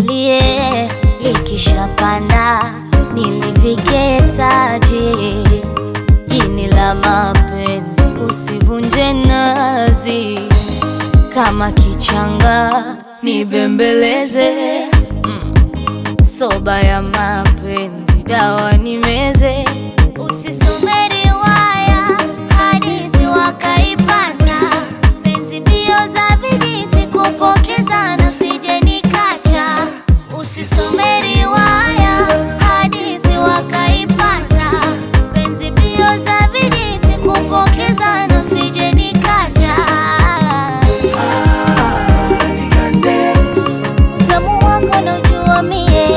litulie, likishapanda nilivike taji. Ini la mapenzi usivunje nazi, kama kichanga nibembeleze. Mm. Soba ya mapenzi dawa nimeze, usisome riwaya hadithi wakaipata, penzi mbio za vijiti kupokezana, usije nikacha. Usisome riwaya hadithi wakaipata, penzi mbio za vijiti kupokezana, usije nikacha. Utamu wako naujua mie,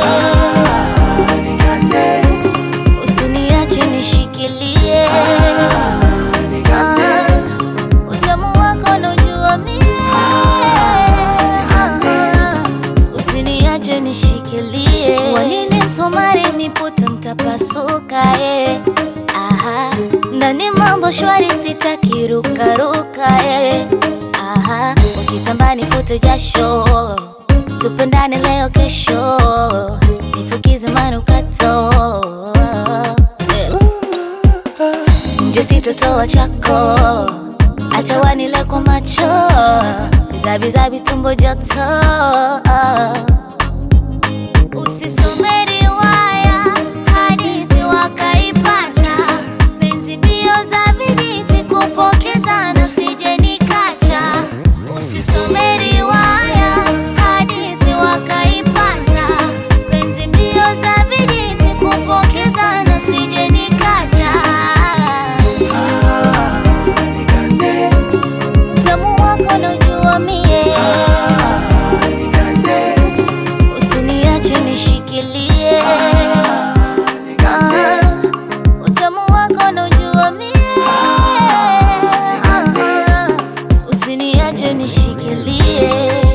usiniache nishikilie. Ah, Utamu wako naujua mie, Ah, usiniache nishikilie. Wanini msumari miputa mtapasuka eh. Aha, ndani mambo shwari sitaki rukaruka eh. Aha, ukitamba nifute jasho tupendane leo kesho nifukize manukato Eh. nje sitotoa chako acha wanile kwa macho bizabizabi tumbo joto usisome riwaya hadithi wakaipata penzi mbio za vijiti kupokezana usije nikacha usisome riwaya hadithi wakaipata penzi mbio za vijiti kupokezana usije nikacha utamu wako naujua mie usiniache nishikilie Ah, utamu wako naujua mie Ah, usiniache nishikilie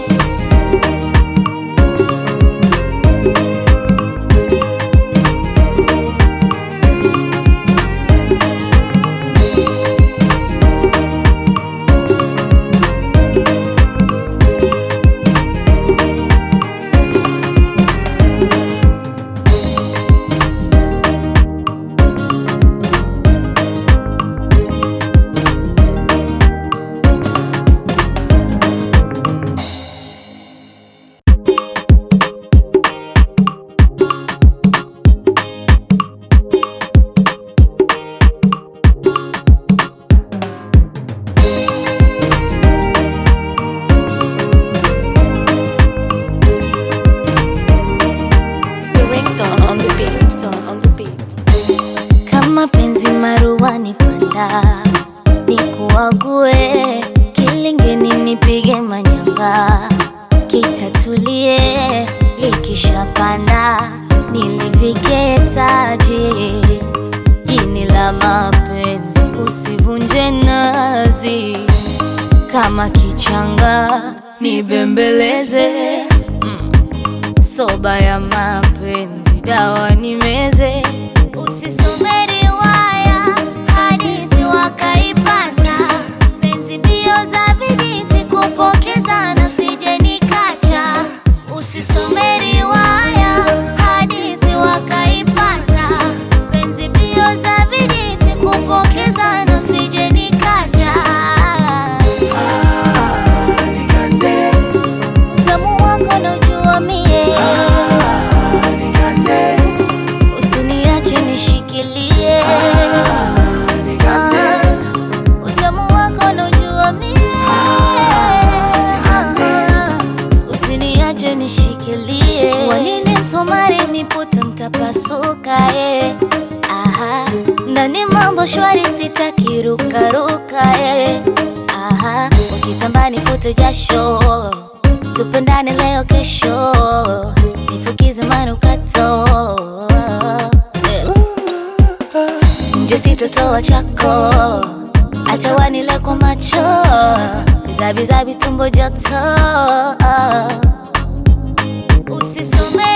The ringtone on the beat. On the beat. kama penzi maruani panda nikuague kilingeni nipige manyanga kitatulie likishapanda nilivike taji ini la mapenzi usivunje nazi kama kichanga nibembeleze mm. soba ya mapenzi dawa nimeze usisome riwaya hadithi wakaipata penzi mbio za vijiti kupokezana usije nikacha usisome riwaya hadithi wakaipata penzi mbio za vijiti kupokezana usije nikacha utamu wako naujua mie usiniache nishikilie Ah, utamu wako naujua mie Ah, usiniache nishikilie wanini msumari miputa mtapasuka eh. Aha, ndani mambo shwari sitaki rukaruka eh. Aha, ukitamba nifute jasho tupendane leo kesho nifukize manukato Eh. nje sitotoa chako acha wanile kwa macho bizabizabi tumbo joto usisome